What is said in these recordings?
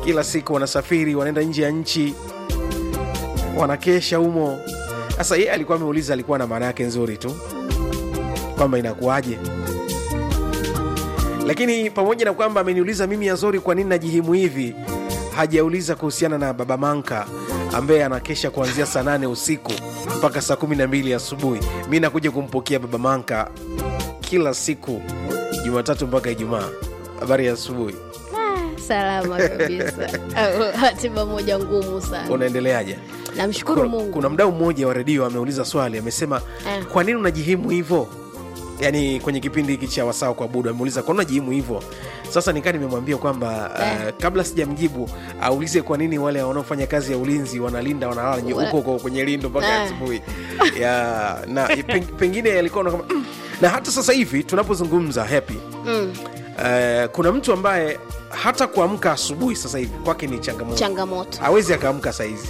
kila siku wanasafiri wanaenda nje ya nchi wanakesha humo sasa yeye alikuwa ameuliza alikuwa na maana yake nzuri tu kwamba inakuwaje lakini pamoja na kwamba ameniuliza mimi yazori kwa nini najihimu hivi hajauliza kuhusiana na baba manka ambaye anakesha kuanzia saa nane usiku mpaka saa kumi na mbili asubuhi mi nakuja kumpokea baba manka kila siku jumatatu mpaka ijumaa habari ya asubuhi Ah, salama kabisa Au, hatima moja ngumu sana unaendeleaje namshukuru kuna, mungu kuna mdau mmoja wa redio ameuliza swali amesema Eh. kwa nini unajihimu hivyo yaani kwenye kipindi hiki cha wasaa kwa budu ameuliza kwa nini unajihimu hivyo sasa nikaa nimemwambia kwamba Eh. uh, kabla sijamjibu aulize kwa nini wale wanaofanya kazi ya ulinzi wanalinda wanalala nye- Wala- huko huko kwenye lindo mpaka Eh. asubuhi ya na peng, pengine alikuwa kama mm. na hata sasa hivi tunapozungumza happy mm, uh, kuna mtu ambaye hata kuamka asubuhi sasa hivi kwake ni changamoto changamoto hawezi akaamka sahizi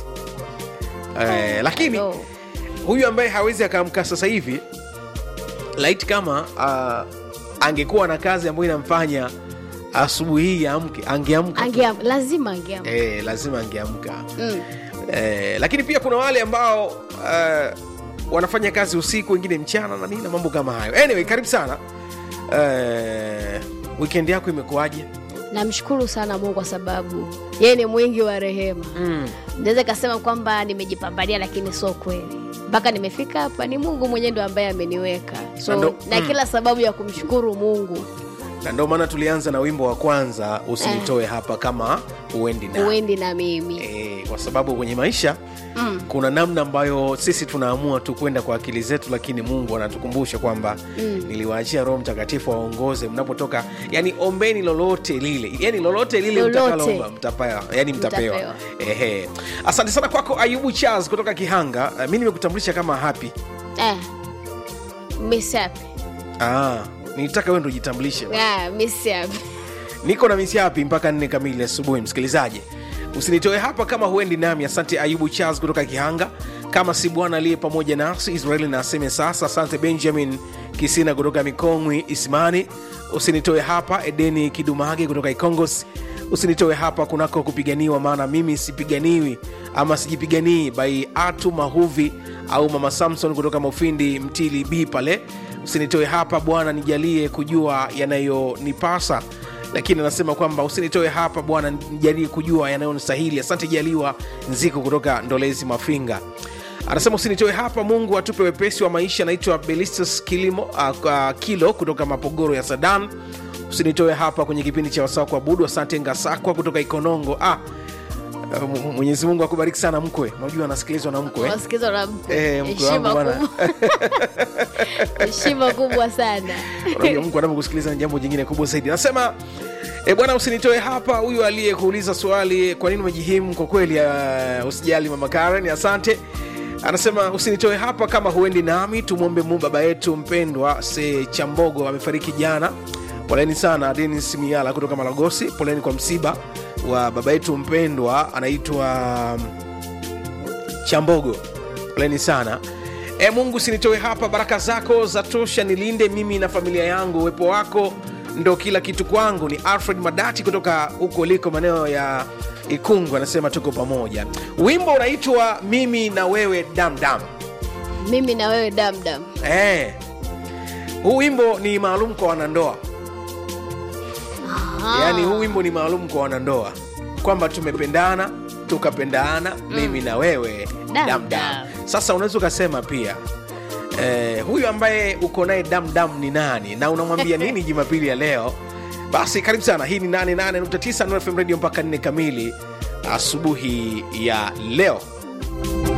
uh, lakini No. huyu ambaye hawezi akaamka sasa hivi laiti kama uh, angekuwa na kazi ambayo inamfanya asubuhi hii amke angeamka Angeam, lazima angeam eh, lazima angeamka mm. eh, lakini pia kuna wale ambao uh, wanafanya kazi usiku wengine mchana na nini na mambo kama hayo anyway karibu sana eh, weekend yako imekuwaje namshukuru sana mungu kwa sababu yeye ni mwingi wa rehema mm. naweza ikasema kwamba nimejipambania lakini sio kweli mpaka nimefika hapa ni mungu mwenyewe ndo ambaye ameniweka so Na na, ndo- mm. kila sababu ya kumshukuru mungu na ndio maana tulianza na wimbo wa kwanza usinitoe hapa kama uendi na uendi na mimi e, kwa sababu kwenye maisha mm. kuna namna ambayo sisi tunaamua tu kwenda kwa akili zetu lakini mungu anatukumbusha kwamba mm. niliwaachia roho mtakatifu waongoze mnapotoka yani ombeni lolote lile yani lolote lile Lolote. mtakaloomba mtapewa yani mtapewa Mtapewa. Ehe. asante sana kwako ayubu charles kutoka kihanga uh, mi nimekutambulisha kama happy eh. misapi ah, nitaka wewe ndo jitambulishe ah, misapi niko na misi hapi mpaka nne kamili asubuhi msikilizaji usinitoe hapa kama huendi nami asante ayubu charles kutoka kihanga kama si bwana aliye pamoja nasi israeli na aseme sasa asante benjamin kisina kutoka mikongwi ismani usinitoe hapa edeni kidumage kutoka ikongos usinitoe hapa kunako kupiganiwa maana mimi sipiganiwi ama sijipiganii bai atu mahuvi au mama samson kutoka mofindi mtili b pale usinitoe hapa bwana nijalie kujua yanayonipasa lakini anasema kwamba usinitoe hapa bwana nijalie kujua yanayonistahili asante jaliwa nziko kutoka ndolezi mafinga anasema usinitoe hapa mungu atupe wepesi wa maisha anaitwa belistus kilimo uh, uh, kilo kutoka mapogoro ya sadan usinitoe hapa kwenye kipindi cha wasaa kuabudu asante ngasakwa kutoka ikonongo ah, uh, mwenyezi mungu akubariki sana mkwe unajua anasikilizwa na mkwe wasikizwa na mkwe. Eh, mkwe Heshima wangu bwana. kubwa. heshima kubwa sana unajua mtu anapokusikiliza ni jambo jingine kubwa zaidi anasema e, bwana usinitoe hapa huyu aliyekuuliza swali kwa nini umejihimu kwa kweli uh, usijali mama karen asante anasema usinitoe hapa kama huendi nami tumwombe mu baba yetu mpendwa se chambogo amefariki jana poleni sana denis miala kutoka malagosi poleni kwa msiba wa baba yetu mpendwa anaitwa um, chambogo poleni sana e mungu sinitoe hapa baraka zako za tosha nilinde mimi na familia yangu uwepo wako ndo kila kitu kwangu ni alfred madati kutoka huko liko maeneo ya ikungu anasema tuko pamoja wimbo unaitwa mimi na wewe damdam mimi na wewe damdam e. huu wimbo ni maalum kwa wanandoa yaani huu wimbo ni maalum kwa wanandoa kwamba tumependana tukapendana mm. mimi na wewe Dam, damdam dam. sasa unaweza ukasema pia eh, huyu ambaye uko naye damdam ni nani na unamwambia nini jumapili ya leo basi karibu sana hii ni 88.9 Nuru FM radio mpaka 4 kamili asubuhi ya leo